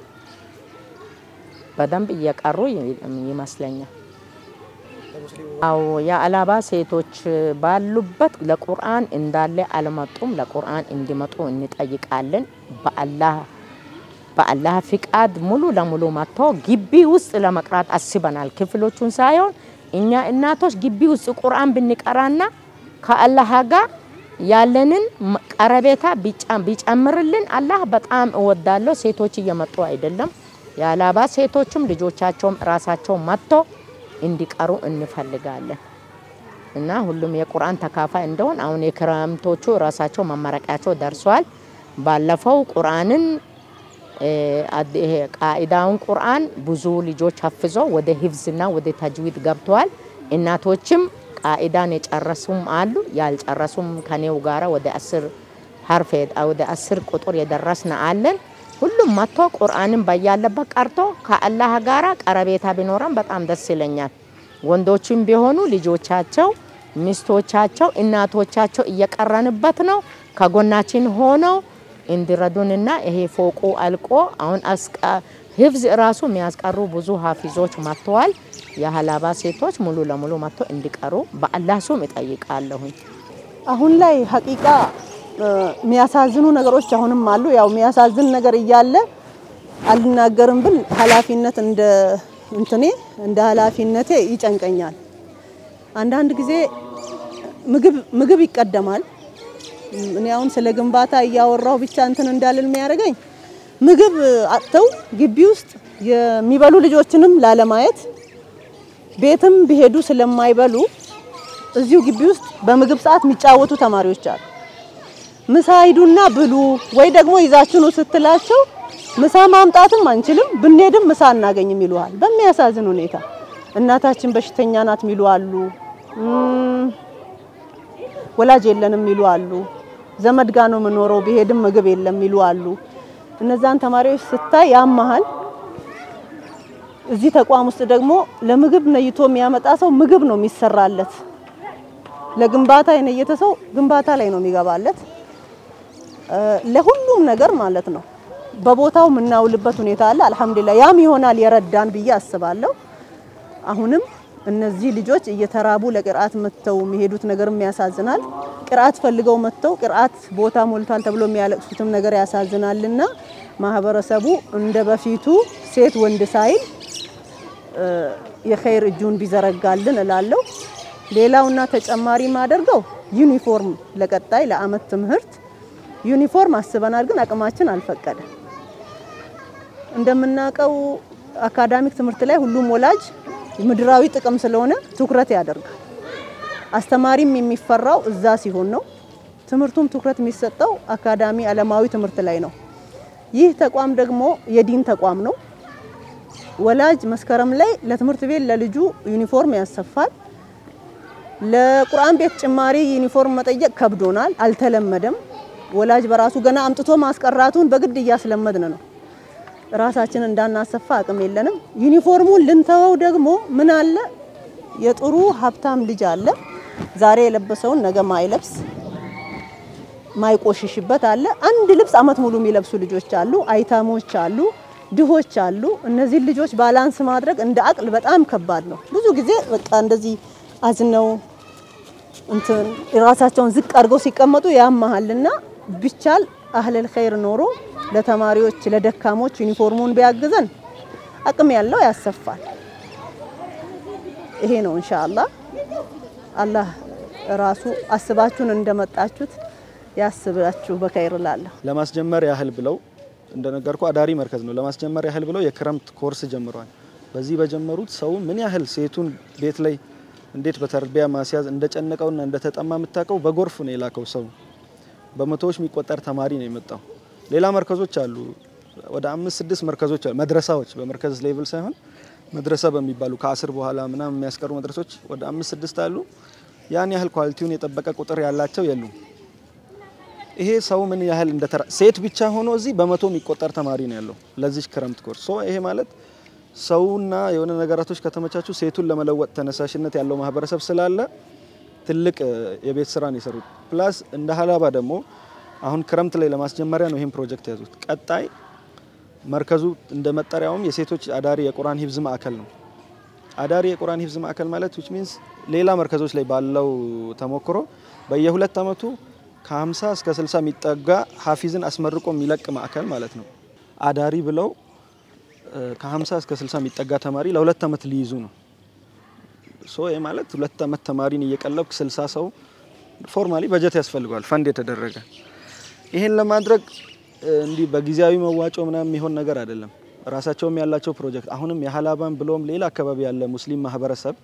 በደንብ እየቀሩ ይ- ይመስለኛል። አዎ የአላባ ሴቶች ባሉበት ለቁርአን እንዳለ አልመጡም። ለቁርአን እንዲመጡ እንጠይቃለን። በአላህ በአላህ ፍቃድ ሙሉ ለሙሉ መጥቶ ግቢ ውስጥ ለመቅራት አስበናል። ክፍሎቹን ሳይሆን እኛ እናቶች ግቢ ውስጥ ቁርአን ብንቀራና ከአላህ ጋር ያለንን መ- ቀረቤታ ቢጫ- ቢጨምርልን አላህ በጣም እወዳለሁ። ሴቶች እየመጡ አይደለም። የአላባ ሴቶችም ልጆቻቸውም ራሳቸው መጥቶ እንዲቀሩ እንፈልጋለን እና ሁሉም የቁርአን ተካፋይ እንደሆን አሁን የክረምቶቹ ራሳቸው መመረቂያቸው ደርሷል። ባለፈው ቁርአንን እ፣ አድ- ይሄ ቃኢዳውን ቁርአን ብዙ ልጆች ሀፍዘው ወደ ሂፍዝና ወደ ተጅዊድ ገብተዋል። እናቶችም ቃኢዳን የጨረሱም አሉ፣ ያልጨረሱም ከኔው ጋራ ወደ አስር ሀርፍ የ- ወደ አስር ቁጥር የደረስን አለን። ሁሉም መጥቶ ቁርአንን በያለበት ቀርቶ ከአላህ ጋራ ቀረቤታ ቢኖረን በጣም ደስ ይለኛል። ወንዶችም ቢሆኑ ልጆቻቸው፣ ሚስቶቻቸው፣ እናቶቻቸው እየቀረንበት ነው ከጎናችን ሆነው እንዲረዱንና ይሄ ፎቁ አልቆ አሁን አስቃ ህፍዝ ራሱ የሚያስቀሩ ብዙ ሀፊዞች መጥተዋል። የሀላባ ሴቶች ሙሉ ለሙሉ መጥቶ እንዲቀሩ በአላህ ሱም እጠይቃለሁኝ። አሁን ላይ ሀቂቃ እ፣ የሚያሳዝኑ ነገሮች አሁንም አሉ። ያው የሚያሳዝን ነገር እያለ አልናገርም ብል ኃላፊነት እንደ እንትኔ እንደ ኃላፊነቴ ይጨንቀኛል። አንዳንድ ጊዜ ምግብ ምግብ ይቀደማል። እኔ አሁን ስለ ግንባታ እያወራው ብቻ እንትን እንዳልል የሚያደርገኝ ምግብ አጥተው ግቢ ውስጥ የሚበሉ ልጆችንም ላለማየት ቤትም ቢሄዱ ስለማይበሉ እዚሁ ግቢ ውስጥ በምግብ ሰዓት የሚጫወቱ ተማሪዎች አሉ። ምሳ ሂዱና ብሉ ወይ ደግሞ ይዛችሁ ነው ስትላቸው ምሳ ማምጣትም አንችልም ብንሄድም ምሳ አናገኝም ይሉሃል። በሚያሳዝን ሁኔታ እናታችን በሽተኛ ናት የሚሉ አሉ። እም፣ ወላጅ የለንም የሚሉ አሉ። ዘመድ ጋ ነው የምኖረው ቢሄድም ምግብ የለም የሚሉ አሉ። እነዛን ተማሪዎች ስታይ ያመሃል። እዚህ ተቋም ውስጥ ደግሞ ለምግብ ነይቶ የሚያመጣ ሰው ምግብ ነው የሚሰራለት። ለግንባታ የነየተ ሰው ግንባታ ላይ ነው የሚገባለት። እ፣ ለሁሉም ነገር ማለት ነው። በቦታው የምናውልበት ሁኔታ አለ። አልሐምዱሊላህ ያም ይሆናል የረዳን ብዬ አስባለሁ። አሁንም እነዚህ ልጆች እየተራቡ ለቅርአት መጥተው የሚሄዱት ነገርም ያሳዝናል። ቅርአት ፈልገው መጥተው ቅርአት ቦታ ሞልቷል ተብሎ የሚያለቅሱትም ነገር ያሳዝናልና ማህበረሰቡ እንደ በፊቱ ሴት ወንድ ሳይል እ፣ የኸይር እጁን ቢዘረጋልን እላለሁ። ሌላውና ተጨማሪ ማደርገው ዩኒፎርም ለቀጣይ ለአመት ትምህርት ዩኒፎርም አስበናል፣ ግን አቅማችን አልፈቀደም። እንደምናውቀው አካዳሚክ ትምህርት ላይ ሁሉም ወላጅ ምድራዊ ጥቅም ስለሆነ ትኩረት ያደርጋል። አስተማሪም የሚፈራው እዛ ሲሆን ነው። ትምህርቱም ትኩረት የሚሰጠው አካዳሚ ዓለማዊ ትምህርት ላይ ነው። ይህ ተቋም ደግሞ የዲን ተቋም ነው። ወላጅ መስከረም ላይ ለትምህርት ቤት ለልጁ ዩኒፎርም ያሰፋል። ለቁርአን ቤት ጭማሪ ዩኒፎርም መጠየቅ ከብዶናል፣ አልተለመደም። ወላጅ በራሱ ገና አምጥቶ ማስቀራቱን በግድ እያስለመድን ነው። ራሳችን እንዳናሰፋ አቅም የለንም። ዩኒፎርሙን ልንተወው ደግሞ ምን አለ የጥሩ ሀብታም ልጅ አለ ዛሬ የለበሰውን ነገ ማይለብስ ማይቆሽሽበት አለ። አንድ ልብስ አመት ሙሉ የሚለብሱ ልጆች አሉ፣ አይታሞች አሉ፣ ድሆች አሉ። እነዚህን ልጆች ባላንስ ማድረግ እንደ አቅል በጣም ከባድ ነው። ብዙ ጊዜ በቃ እንደዚህ አዝነው እንትን ራሳቸውን ዝቅ አድርገው ሲቀመጡ ያመሃልና ቢቻል አህለል ኸይር ኖሮ ለተማሪዎች ለደካሞች ዩኒፎርሙን ቢያግዘን አቅም ያለው ያሰፋል። ይሄ ነው ኢንሻአላህ። አላህ ራሱ አስባችሁን እንደመጣችሁት ያስባችሁ በኸይር እላለሁ። ለማስጀመር ያህል ብለው እንደነገርኩ አዳሪ መርከዝ ነው። ለማስጀመር ያህል ብለው የክረምት ኮርስ ጀምረዋል። በዚህ በጀመሩት ሰው ምን ያህል ሴቱን ቤት ላይ እንዴት በተርቢያ ማስያዝ እንደጨነቀውና እንደተጠማ የምታውቀው በጎርፍ ነው የላከው ሰው። በመቶዎች የሚቆጠር ተማሪ ነው የመጣው። ሌላ መርከዞች አሉ፣ ወደ አምስት ስድስት መርከዞች አሉ። መድረሳዎች በመርከዝ ሌቭል ሳይሆን መድረሳ በሚባሉ ከአስር በኋላ ምናምን የሚያስቀሩ መድረሶች ወደ አምስት ስድስት አሉ። ያን ያህል ኳሊቲውን የጠበቀ ቁጥር ያላቸው የሉም። ይሄ ሰው ምን ያህል እንደተራ ሴት ብቻ ሆኖ እዚህ በመቶ የሚቆጠር ተማሪ ነው ያለው ለዚህ ክረምት ኮርስ። ሶ ይሄ ማለት ሰውና የሆነ ነገራቶች ከተመቻቹ ሴቱን ለመለወጥ ተነሳሽነት ያለው ማህበረሰብ ስላለ ትልቅ እ፣ የቤት ስራ ነው የሰሩት። ፕላስ እንደ ሀላባ ደግሞ አሁን ክረምት ላይ ለማስጀመሪያ ነው ይህን ፕሮጀክት ያዙት። ቀጣይ መርከዙ እንደ መጠሪያውም የሴቶች አዳሪ የቁርአን ሂፍዝ ማዕከል ነው። አዳሪ የቁርአን ሂፍዝ ማዕከል ማለት ዊች ሚንስ ሌላ መርከዞች ላይ ባለው ተሞክሮ በየሁለት ዓመቱ ከ50 እስከ 60 የሚጠጋ ሀፊዝን አስመርቆ የሚለቅ ማዕከል ማለት ነው። አዳሪ ብለው እ፣ ከ50 እስከ 60 የሚጠጋ ተማሪ ለሁለት ዓመት ሊይዙ ነው። ሶ ይህ ማለት ሁለት ዓመት ተማሪን እየቀለብክ 60 ሰው ፎርማሊ በጀት ያስፈልገዋል ፈንድ የተደረገ ይሄን ለማድረግ እ፣ እንዲህ በጊዜያዊ መዋጮ ምናምን የሚሆን ነገር አይደለም። ራሳቸውም ያላቸው ፕሮጀክት አሁንም የሀላባን ብሎም ሌላ አካባቢ ያለ ሙስሊም ማህበረሰብ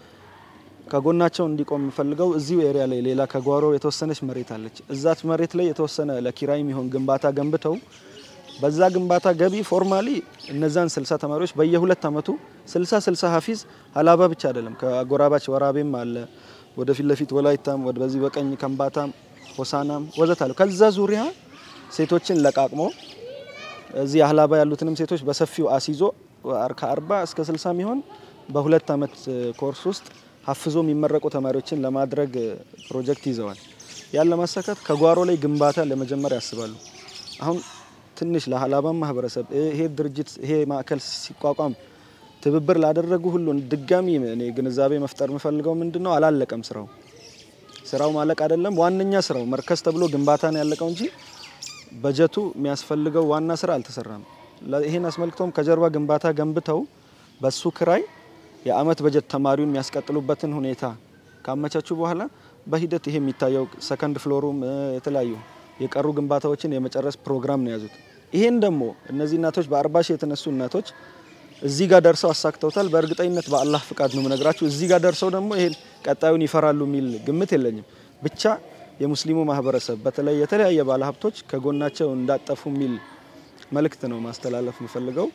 ከጎናቸው እንዲቆም የምፈልገው እዚሁ ኤሪያ ላይ ሌላ ከጓሮ የተወሰነች መሬት አለች። እዛች መሬት ላይ የተወሰነ ለኪራይ የሚሆን ግንባታ ገንብተው በዛ ግንባታ ገቢ ፎርማሊ እነዛን 60 ተማሪዎች በየሁለት ዓመቱ 60 60 ሀፊዝ ሀላባ ብቻ አይደለም ከአጎራባች ወራቤም አለ ወደ ፊት ለፊት ወላይታም ወደ በዚህ በቀኝ ከምባታም ሆሳናም ወዘተ አለ። ከዛ ዙሪያ ሴቶችን ለቃቅሞ እዚህ ሀላባ ያሉትንም ሴቶች በሰፊው አስይዞ ከአርባ እስከ ስልሳ የሚሆን በሁለት ዓመት ኮርስ ውስጥ ሀፍዞ የሚመረቁ ተማሪዎችን ለማድረግ ፕሮጀክት ይዘዋል። ያን ለማሳካት ከጓሮ ላይ ግንባታ ለመጀመር ያስባሉ። አሁን ትንሽ ለሀላባም ማህበረሰብ ይሄ ድርጅት ይሄ ማዕከል ሲቋቋም ትብብር ላደረጉ ሁሉ ድጋሚ እኔ ግንዛቤ መፍጠር የምፈልገው ምንድን ነው፣ አላለቀም ስራው። ስራው ማለቅ አይደለም ዋነኛ ስራው መርከዝ ተብሎ ግንባታ ነው ያለቀው እንጂ በጀቱ የሚያስፈልገው ዋና ስራ አልተሰራም። ይህን አስመልክቶም ከጀርባ ግንባታ ገንብተው በሱ ክራይ የአመት በጀት ተማሪውን የሚያስቀጥሉበትን ሁኔታ ካመቻቹ በኋላ በሂደት ይሄ የሚታየው ሰከንድ ፍሎሩም የተለያዩ የቀሩ ግንባታዎችን የመጨረስ ፕሮግራም ነው የያዙት። ይሄን ደግሞ እነዚህ እናቶች በአርባ ሺህ የተነሱ እናቶች እዚህ ጋር ደርሰው አሳክተውታል። በእርግጠኝነት በአላህ ፍቃድ ነው የምነግራችሁ። እዚህ ጋር ደርሰው ደግሞ ይሄን ቀጣዩን ይፈራሉ የሚል ግምት የለኝም። ብቻ የሙስሊሙ ማህበረሰብ በተለይ የተለያየ ባለሀብቶች ከጎናቸው እንዳጠፉ የሚል መልእክት ነው ማስተላለፍ የምፈልገው።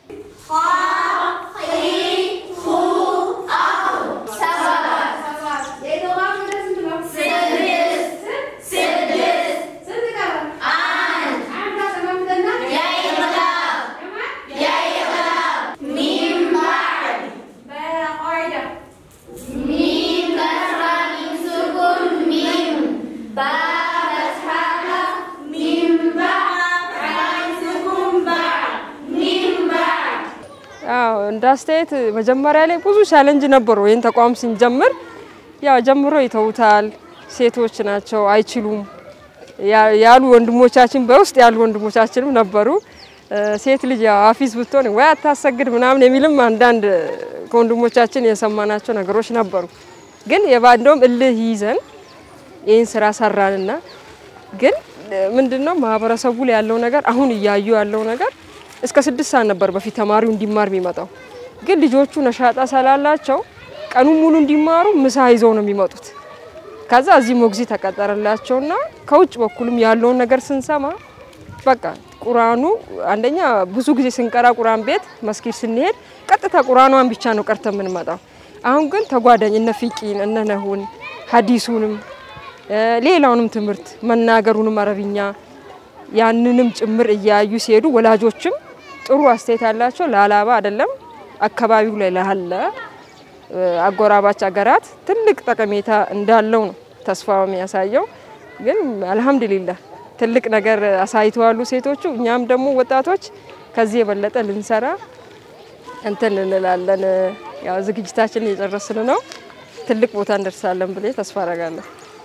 አዎ እንደ አስተያየት መጀመሪያ ላይ ብዙ ቻለንጅ ነበሩ። ይህን ተቋም ስንጀምር ያው ጀምሮ ይተውታል፣ ሴቶች ናቸው አይችሉም ያሉ ወንድሞቻችን በውስጥ ያሉ ወንድሞቻችንም ነበሩ። ሴት ልጅ ያው አፊዝ ብትሆን ወይ አታሰግድ ምናምን የሚልም አንዳንድ ከወንድሞቻችን የሰማናቸው ነገሮች ነበሩ። ግን የባንዶም እልህ ይዘን ይህን ስራ ሰራንና ግን ምንድነው ማህበረሰቡ ላይ ያለው ነገር አሁን እያዩ ያለው ነገር እስከ ስድስት ሰዓት ነበር በፊት ተማሪው እንዲማር የሚመጣው። ግን ልጆቹ ነሻጣ ስላላቸው ቀኑን ሙሉ እንዲማሩ ምሳ ይዘው ነው የሚመጡት። ከዛ እዚህ ሞግዚት ተቀጠረላቸውና ከውጭ በኩልም ያለውን ነገር ስንሰማ በቃ ቁርአኑ አንደኛ ብዙ ጊዜ ስንቀራ ቁርአን ቤት መስጊድ ስንሄድ ቀጥታ ቁርአኗን ብቻ ነው ቀርተ የምንመጣው። አሁን ግን ተጓዳኝ እነ ፊቂን እነ ነሁን ሀዲሱንም ሌላውንም ትምህርት መናገሩንም አረብኛ ያንንም ጭምር እያዩ ሲሄዱ ወላጆችም ጥሩ አስተያየት ያላቸው ለሀላባ አይደለም አካባቢው ላይ ላለ አጎራባች ሀገራት ትልቅ ጠቀሜታ እንዳለው ነው ተስፋ የሚያሳየው። ግን አልሐምዱሊላህ ትልቅ ነገር አሳይተዋሉ ሴቶቹ። እኛም ደግሞ ወጣቶች ከዚህ የበለጠ ልንሰራ እንትን እንላለን። ያው ዝግጅታችን እየጨረስን ነው። ትልቅ ቦታ እንደርሳለን ብዬ ተስፋ አረጋለሁ።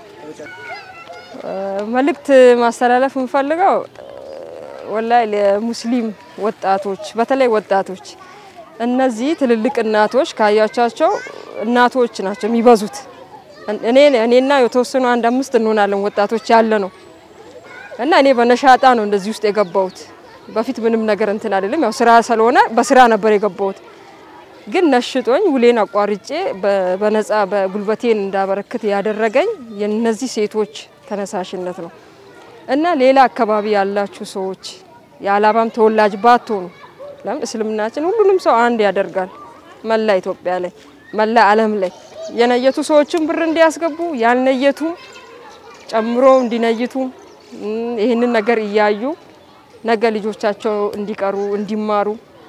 መልእክት ማስተላለፍ የምፈልገው ወላይ ለሙስሊም ወጣቶች በተለይ ወጣቶች እነዚህ ትልልቅ እናቶች ካያቻቸው እናቶች ናቸው የሚበዙት። እኔ እኔና የተወሰኑ አንድ አምስት እንሆናለን ወጣቶች ያለ ነው እና እኔ በነሻጣ ነው እንደዚህ ውስጥ የገባሁት። በፊት ምንም ነገር እንትን አይደለም፣ ያው ስራ ስለሆነ በስራ ነበር የገባሁት። ግን ነሽጦኝ ውሌን አቋርጬ በነፃ በጉልበቴን እንዳበረክት ያደረገኝ የነዚህ ሴቶች ተነሳሽነት ነው እና ሌላ አካባቢ ያላችሁ ሰዎች የሀላባም ተወላጅ ባትሆኑ ለምን እስልምናችን ሁሉንም ሰው አንድ ያደርጋል። መላ ኢትዮጵያ ላይ መላ ዓለም ላይ የነየቱ ሰዎችም ብር እንዲያስገቡ ያልነየቱም ጨምሮ እንዲነይቱ ይህንን ነገር እያዩ ነገ ልጆቻቸው እንዲቀሩ እንዲማሩ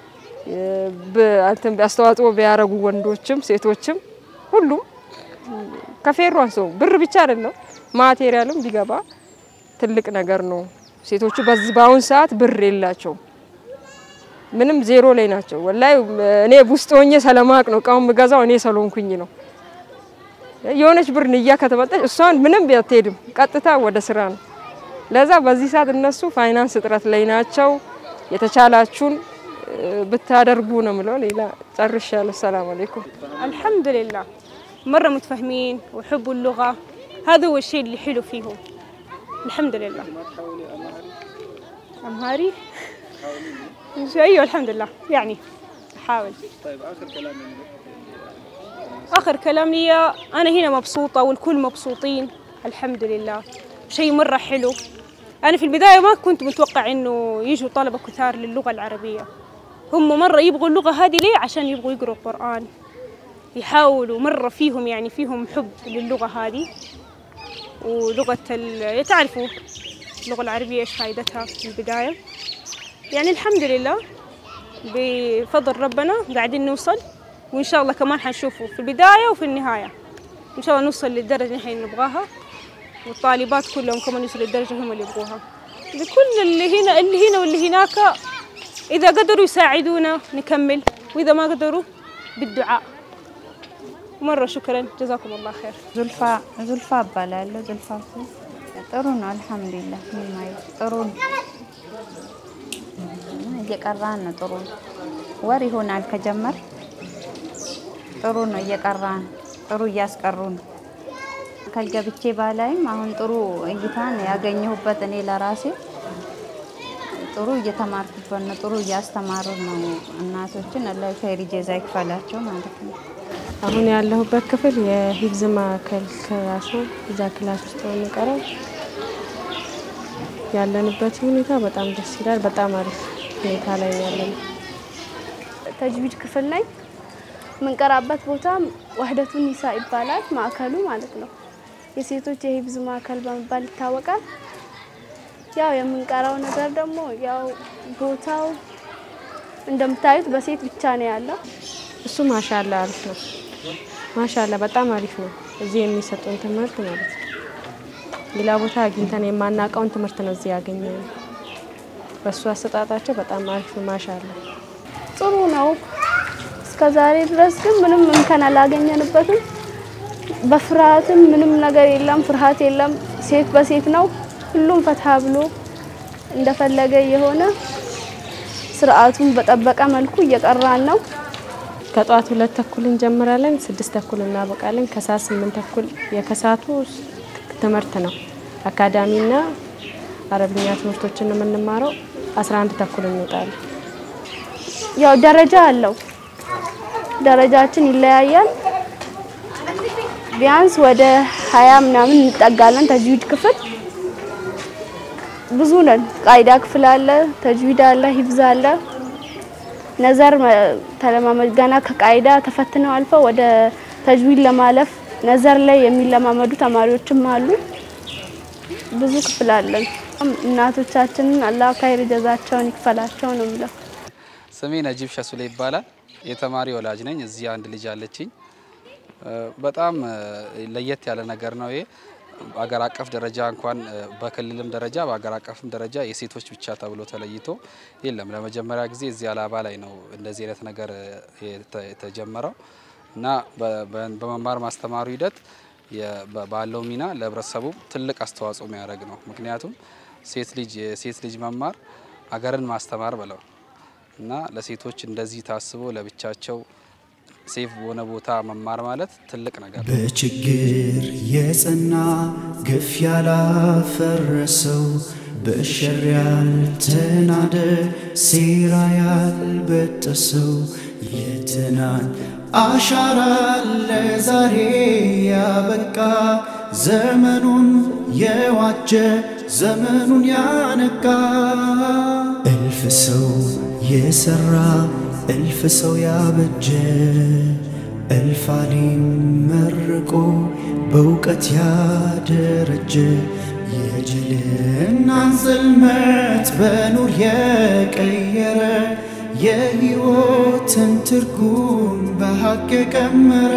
አስተዋጽኦ ቢያደርጉ ወንዶችም ሴቶችም ሁሉም ከፌሮ አንሰው ብር ብቻ አይደለም ማቴሪያልም ቢገባ ትልቅ ነገር ነው። ሴቶቹ በዚህ በአሁን ሰዓት ብር የላቸው ምንም ዜሮ ላይ ናቸው። ወላይ እኔ ውስጥ ሆኜ ሰለማቅ ነው እቃውን የምገዛው እኔ ሰሎንኩኝ ነው። የሆነች ብር ንያ ከተመጣች እሷን ምንም አትሄድም፣ ቀጥታ ወደ ስራ ነው። ለዛ በዚህ ሰዓት እነሱ ፋይናንስ እጥረት ላይ ናቸው። የተቻላችሁን ብታደርጉ ነው ምለው። ሌላ ጨርሻለሁ። ሰላም አለይኩም። الحمد لله مرة متفاهمين ويحبوا اللغة هذا هو الشيء اللي حلو فيهم الحمد لله أمهاري أيوة الحمد لله يعني أحاول آخر كلام لي أنا هنا مبسوطة والكل مبسوطين الحمد لله شيء مرة حلو أنا في البداية ما كنت متوقع إنه يجوا طلبة كثار للغة العربية هم مرة يبغوا اللغة هذه ليه عشان يبغوا يقروا القرآن يحاولوا مرة فيهم يعني فيهم حب للغة هذه ولغة ال... تعرفوا اللغة العربية إيش فائدتها في البداية يعني الحمد لله بفضل ربنا قاعدين نوصل وإن شاء الله كمان حنشوفه في البداية وفي النهاية إن شاء الله نوصل للدرجة اللي احنا نبغاها والطالبات كلهم كمان يوصلوا للدرجة هم اللي يبغوها لكل اللي هنا اللي هنا واللي هناك إذا قدروا يساعدونا نكمل وإذا ما قدروا بالدعاء مرة شكرا جزاكم الله خير ዙልፋ ዙልፋ እባላለሁ። ዙልፋ ጥሩ ነው አልሐምዱሊላህ። ምንም አይልም። ጥሩ ነው እየቀራን ነው። ጥሩ ነው። ወር ይሆናል ከጀመር ጥሩ ነው። እየቀራን ጥሩ እያስቀሩ ነው። ከገብቼ ባላይም አሁን ጥሩ እይታን ያገኘሁበት እኔ ለራሴ ጥሩ እየተማርኩበት ነው። ጥሩ እያስተማሩ ነው። እናቶችን አላህ ኸይር ጀዛ ይክፈላቸው ማለት ነው። አሁን ያለሁበት ክፍል የሂፍዝ ማዕከል ክላስ ነው። እዛ ክላስ ውስጥ ነው የምንቀረው። ያለንበት ሁኔታ በጣም ደስ ይላል። በጣም አሪፍ ሁኔታ ላይ ያለነው። ተጅዊድ ክፍል ነኝ። የምንቀራበት ቦታ ዋህደቱ ኒሳ ይባላል ማዕከሉ ማለት ነው። የሴቶች የሂፍዝ ማዕከል በመባል ይታወቃል። ያው የምንቀራው ነገር ደግሞ ያው ቦታው እንደምታዩት በሴት ብቻ ነው ያለው። እሱ ማሻላ አሪፍ ነው። ማሻላ በጣም አሪፍ ነው። እዚህ የሚሰጡን ትምህርት ማለት ነው። ሌላ ቦታ አግኝተን የማናውቀውን ትምህርት ነው እዚህ ያገኘ ነው። በእሱ አሰጣጣቸው በጣም አሪፍ ነው። ማሻላ ጥሩ ነው። እስከ ዛሬ ድረስ ግን ምንም እንከን አላገኘንበትም። በፍርሃትም ምንም ነገር የለም፣ ፍርሃት የለም። ሴት በሴት ነው። ሁሉም ፈትሀ ብሎ እንደፈለገ የሆነ ስርዓቱን በጠበቀ መልኩ እየቀራን ነው። ከጠዋት ሁለት ተኩል እንጀምራለን፣ ስድስት ተኩል እናበቃለን። ከሰዓት ስምንት ተኩል የከሰዓቱ ትምህርት ነው። አካዳሚና አረብኛ ትምህርቶችን ነው የምንማረው። አስራ አንድ ተኩል እንወጣለን። ያው ደረጃ አለው። ደረጃችን ይለያያል። ቢያንስ ወደ ሀያ ምናምን እንጠጋለን። ተጅዊድ ክፍል ብዙ ነን። ቃይዳ ክፍል አለ፣ ተጅዊድ አለ፣ ሂፍዝ አለ፣ ነዘር ተለማመድ ገና ከቃይዳ ተፈትነው አልፈው ወደ ተጅዊድ ለማለፍ ነዘር ላይ የሚለማመዱ ተማሪዎችም አሉ። ብዙ ክፍል አለን። እናቶቻችንን አላህ ካይር ጀዛቸውን ይክፈላቸው ነው የምለው። ስሜ ነጂብ ሸሱሌ ይባላል። የተማሪ ወላጅ ነኝ። እዚህ አንድ ልጅ አለችኝ። በጣም ለየት ያለ ነገር ነው ይሄ። በአገር አቀፍ ደረጃ እንኳን በክልልም ደረጃ በአገር አቀፍም ደረጃ የሴቶች ብቻ ተብሎ ተለይቶ የለም። ለመጀመሪያ ጊዜ እዚህ አላባ ላይ ነው እንደዚህ አይነት ነገር የተጀመረው እና በመማር ማስተማሩ ሂደት ባለው ሚና ለህብረተሰቡ ትልቅ አስተዋጽኦ የሚያደርግ ነው። ምክንያቱም ሴት ልጅ የሴት ልጅ መማር አገርን ማስተማር ብለው እና ለሴቶች እንደዚህ ታስቦ ለብቻቸው ሴፍ በሆነ ቦታ መማር ማለት ትልቅ ነገር ነው። በችግር የጸና ግፍ ያላፈረሰው በሸር ያልተናደ ሴራ ያልበጠሰው የትናንት አሻራ ለዛሬ ያበቃ ዘመኑን የዋጀ ዘመኑን ያነቃ እልፍ ሰው የሰራ እልፍ ሰው ያበጀ እልፋሊም መርቆ በእውቀት ያደረጀ የጅልናን ጽልመት በኑር የቀየረ የሕይወትን ትርጉም በሐቅ የቀመረ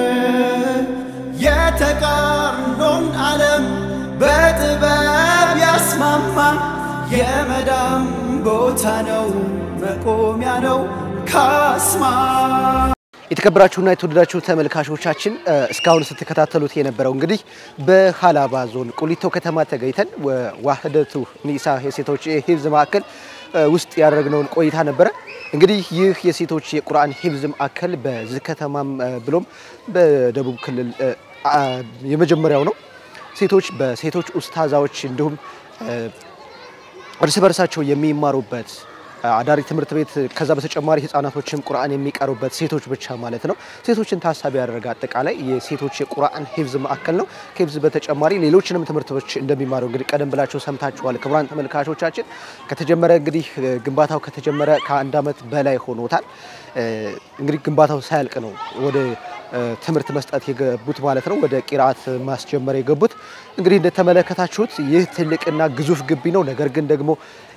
የተቃርኖን ዓለም በጥበብ ያስማማ የመዳም ቦታ ነው መቆሚያ ነው ካስማ የተከበራችሁና የተወደዳችሁ ተመልካቾቻችን እስካሁን ስትከታተሉት የነበረው እንግዲህ በሀላባ ዞን ቁሊቶ ከተማ ተገኝተን ዋህደቱ ኒሳ የሴቶች ሂፍዝ ማዕከል ውስጥ ያደረግነውን ቆይታ ነበረ። እንግዲህ ይህ የሴቶች የቁርአን ሂፍዝ ማዕከል በዚህ ከተማም ብሎም በደቡብ ክልል የመጀመሪያው ነው። ሴቶች በሴቶች ኡስታዛዎች እንዲሁም እርስ በርሳቸው የሚማሩበት አዳሪ ትምህርት ቤት ከዛ በተጨማሪ ህጻናቶችም ቁርአን የሚቀሩበት ሴቶች ብቻ ማለት ነው። ሴቶችን ታሳቢ ያደረገ አጠቃላይ የሴቶች የቁርአን ሂፍዝ ማዕከል ነው። ከሂፍዝ በተጨማሪ ሌሎችንም ትምህርቶች እንደሚማሩ እንግዲህ ቀደም ብላችሁ ሰምታችኋል። ክቡራን ተመልካቾቻችን ከተጀመረ እንግዲህ ግንባታው ከተጀመረ ከአንድ ዓመት በላይ ሆኖታል። እንግዲህ ግንባታው ሳያልቅ ነው ወደ ትምህርት መስጠት የገቡት ማለት ነው። ወደ ቂርአት ማስጀመር የገቡት እንግዲህ እንደተመለከታችሁት ይህ ትልቅና ግዙፍ ግቢ ነው። ነገር ግን ደግሞ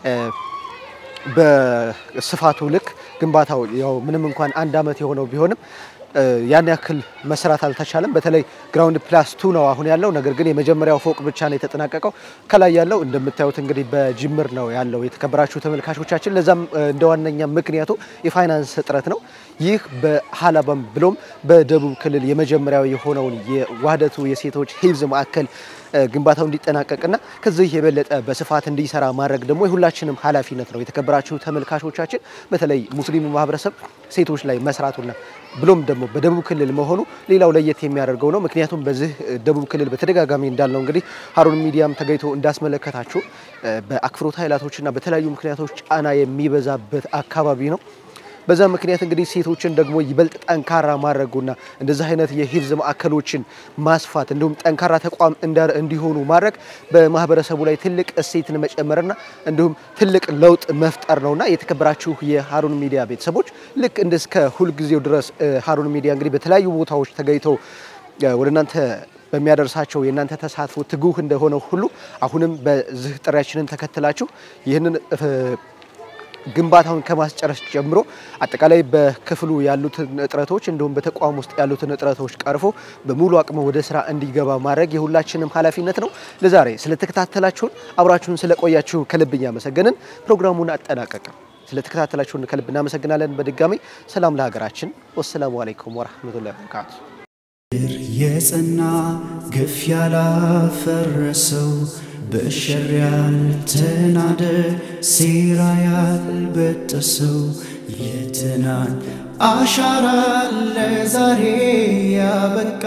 በስፋቱ ልክ ግንባታው ያው ምንም እንኳን አንድ ዓመት የሆነው ቢሆንም ያን ያክል መስራት አልተቻለም። በተለይ ግራውንድ ፕላስ ቱ ነው አሁን ያለው። ነገር ግን የመጀመሪያው ፎቅ ብቻ ነው የተጠናቀቀው። ከላይ ያለው እንደምታዩት እንግዲህ በጅምር ነው ያለው። የተከበራችሁ ተመልካቾቻችን፣ ለዛም እንደ ዋነኛ ምክንያቱ የፋይናንስ እጥረት ነው። ይህ በሀላባም ብሎም በደቡብ ክልል የመጀመሪያው የሆነውን የዋህደቱ የሴቶች ሂፍዝ ማዕከል ግንባታው እንዲጠናቀቅና ከዚህ የበለጠ በስፋት እንዲሰራ ማድረግ ደግሞ የሁላችንም ኃላፊነት ነው። የተከበራችሁ ተመልካቾቻችን በተለይ ሙስሊሙ ማህበረሰብ ሴቶች ላይ መስራቱና ብሎም ደግሞ በደቡብ ክልል መሆኑ ሌላው ለየት የሚያደርገው ነው። ምክንያቱም በዚህ ደቡብ ክልል በተደጋጋሚ እንዳልነው እንግዲህ ሀሩን ሚዲያም ተገኝቶ እንዳስመለከታችሁ በአክፍሮት ኃይላቶችና በተለያዩ ምክንያቶች ጫና የሚበዛበት አካባቢ ነው። በዛ ምክንያት እንግዲህ ሴቶችን ደግሞ ይበልጥ ጠንካራ ማድረጉና እንደዚህ አይነት የሂፍዝ ማዕከሎችን ማስፋት እንዲሁም ጠንካራ ተቋም እንዲሆኑ ማድረግ በማህበረሰቡ ላይ ትልቅ እሴትን መጨመርና እንዲሁም ትልቅ ለውጥ መፍጠር ነውና የተከበራችሁ የሀሩን ሚዲያ ቤተሰቦች ልክ እንደ እስከ ሁልጊዜው ድረስ ሀሩን ሚዲያ እንግዲህ በተለያዩ ቦታዎች ተገኝተው ወደ እናንተ በሚያደርሳቸው የእናንተ ተሳትፎ ትጉህ እንደሆነ ሁሉ አሁንም በዚህ ጥሪያችንን ተከትላችሁ ይህንን ግንባታውን ከማስጨረስ ጀምሮ አጠቃላይ በክፍሉ ያሉትን እጥረቶች እንዲሁም በተቋም ውስጥ ያሉትን እጥረቶች ቀርፎ በሙሉ አቅሙ ወደ ስራ እንዲገባ ማድረግ የሁላችንም ኃላፊነት ነው። ለዛሬ ስለተከታተላችሁን አብራችሁን ስለቆያችሁ ከልብ እያመሰገንን ፕሮግራሙን አጠናቀቅም። ስለተከታተላችሁን ከልብ እናመሰግናለን። በድጋሚ ሰላም ለሀገራችን። ወሰላሙ አለይኩም ወረህመቱላሂ ወበረካቱ። የጸና ግፍ ያላፈረሰው በሸር ያልተናደ ሴራ ያልበጠሰው የትናንት አሻራ ለዛሬ ያበቃ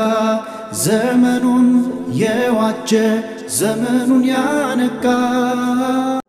ዘመኑን የዋጀ ዘመኑን ያነቃ